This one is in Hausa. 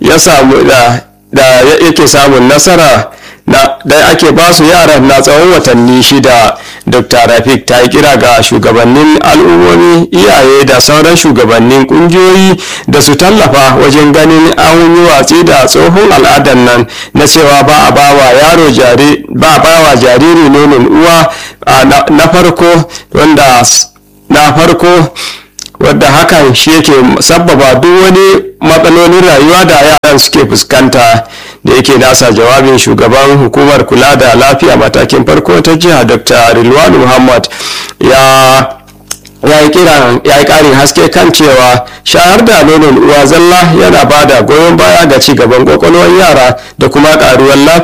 ya samu da da yake samun nasara da ake ba su yaran na tsawon watanni shida dr rafik ta yi kira ga shugabannin al'ummomi iyaye da sauran shugabannin kungiyoyi da su tallafa wajen ganin an yi watsi da tsohon al'adar nan na cewa ba a bawa yaro ba a bawa jariri nonon uwa na farko wanda na farko wadda hakan shi yake sabbaba duk wani matsalolin rayuwa da yaran suke fuskanta da yake nasa jawabin shugaban hukumar kula da lafiya matakin farko ta jiha dr rilwan muhammad ya ya yi kiran ya yi karin haske kan cewa shayar da nonon uwa zalla yana ba da goyon baya ga ci gaban kwakwalwar yara da kuma karuwar lafiya